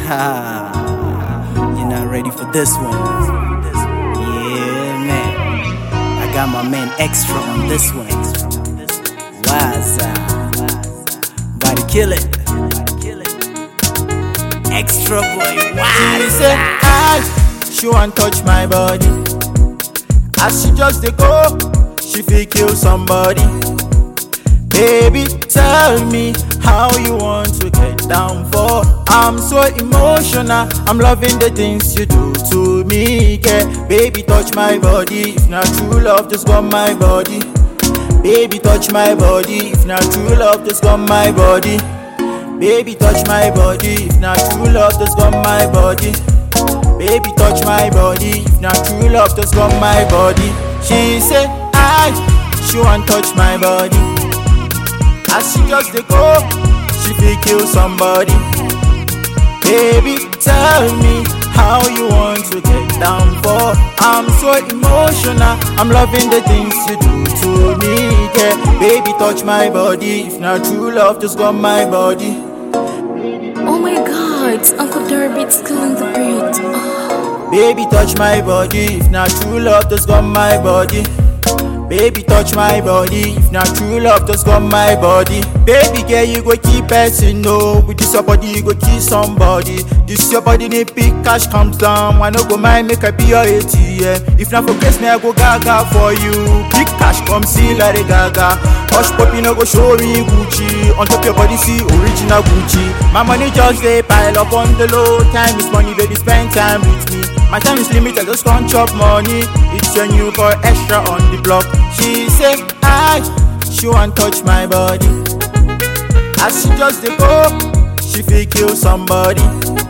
You're not ready for this one. Yeah, man. I got my man extra on this one. Waza. Body kill it. Extra boy, She say Waza. I, she want touch my body. As she just dey go, she fit kill somebody. Baby, tell me how you want to get down for. I'm so emotional. I'm loving the things you do to me. Yeah. Baby, touch my body. If not true love, just got my body. Baby, touch my body. If not true love, just got my body. Baby, touch my body. If not true love, just got my body. Baby, touch my body. If not true love, just got my body. She say, I, she want touch my body. As she just dey go, she fit kill somebody. Baby, tell me how you want to get down for. I'm so emotional. I'm loving the things you do to me. Yeah, baby, touch my body. If not true love, just got my body. Oh my god, Uncle Darby's killing the beat. Oh. Baby, touch my body. If not true love, just got my body. Baby, touch my body. If not true love, just got my body. Baby, girl, you go keep person no. With this your body, you go kiss somebody. This your body need big cash comes down. I no go mind make I be your ATM. If not for grace, me I go gaga for you. Big cash come see like a gaga. Hush puppy no go show me Gucci. On top your body, see original Gucci. My money just they pile up on the low. Time is money, baby, spend time with me. My time is limited, just can't chop money. It's your new for extra on the block. She say, I, she want touch my body. As she just dey go, she fit kill somebody.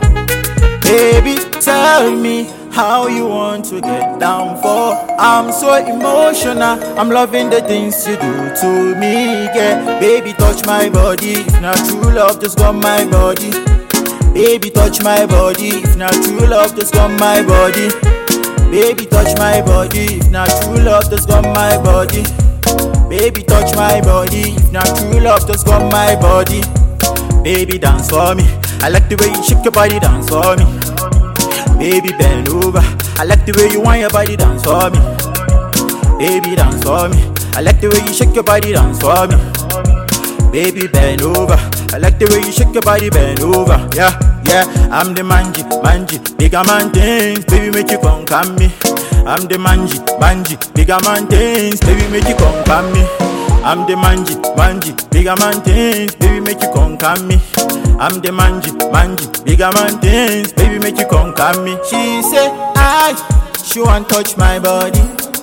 Baby, tell me how you want to get down for. I'm so emotional. I'm loving the things you do to me. Yeah, baby, touch my body. If not true love, just got my body. Baby, touch my body. If not true love, just got my body. Baby, touch my body. If not true love, just got my body. Baby, touch my body. If not true love, just got my body. Baby, dance for me. I like the way you shake your body, dance for me. Baby, bend over. I like the way you want your body, dance for me. Baby, dance for me. I like the way you shake your body, dance for me. Baby, bend over. I like the way you shake your body, bend over. Yeah, yeah. I'm the manji, manji, bigger man things. Baby, make you come come me. I'm the manji, manji, bigger man things. Baby, make you come come me. I'm the manji, manji, bigger man things. Baby, make you come come me. I'm the manji, manji, bigger man things. Baby, make you come come me. She say, I, she want touch my body.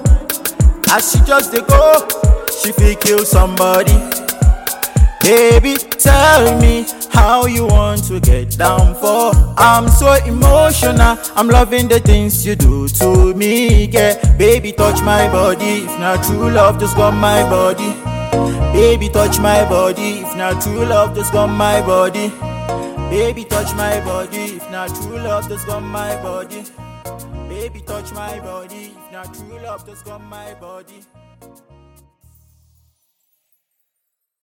As she just dey go, she fit kill somebody. Baby, tell me how you want to get down for. I'm so emotional. I'm loving the things you do to me. Yeah, baby, touch my body. If not true love, just got my body. Baby, touch my body. If not true love, just got my body. Baby, touch my body. If not true love, just got my body. Baby, touch my body. If not true love, just got my body.